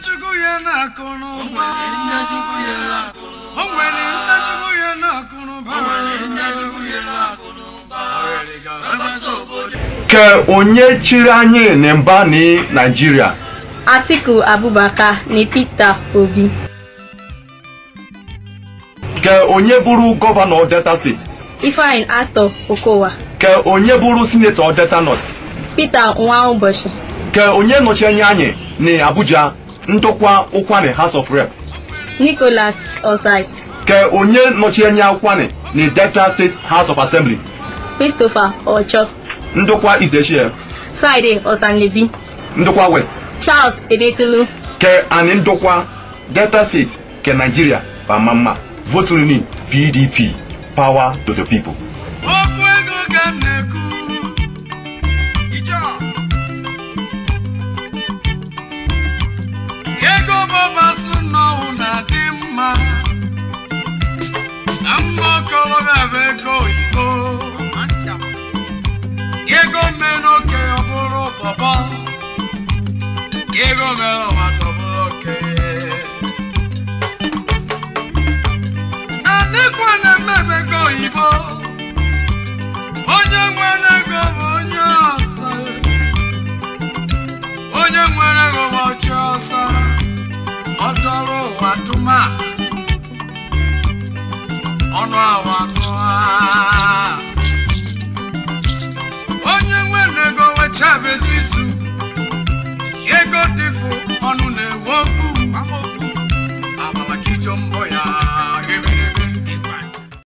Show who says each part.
Speaker 1: chukwu ya na-akụ n'ụba o nwere nne chukwu ya na-akụ n'ụba
Speaker 2: ke onye chịrị anyị na mba ni naijiria
Speaker 3: Atiku Abubakar ni Peter Obi.
Speaker 2: ke onye bụrụ gọvanọ delta steeti
Speaker 3: Ifeanyi Atọ Okowa.
Speaker 2: ke onye bụrụ sinetọ delta north
Speaker 3: Peter Nwa Ụbọchị.
Speaker 2: ke onye nọchi anya anyị na abuja ndokwa ụkwanị house of rep
Speaker 3: Nicholas Osai.
Speaker 2: ke onye nọchi anya ụkwanị na delta state house of assembly
Speaker 3: Christopher Ocho.
Speaker 2: ndokwa izechie
Speaker 3: Friday Osanlebi.
Speaker 2: ndokwa west
Speaker 3: Charles Edetulu.
Speaker 2: ke anyị ndokwa delta steeti ke naijiria bama mma votuni pdp power to the people
Speaker 1: okwu ego ka m na-ekwu ego bọbasụ n'ọwụ na-adị mma na mma okorobịa bụ ego oyibo ego mere oke ọ bụrụ bọbọ ego mere ọmata ọ bụrụ oke anịkwa na-emebe ego oyibo onye nwere ego bụ onye ọsọ onye nwere ego bụ ọchị ọsọ ọdọrọ ụwa duma ọnụ awa ṅụa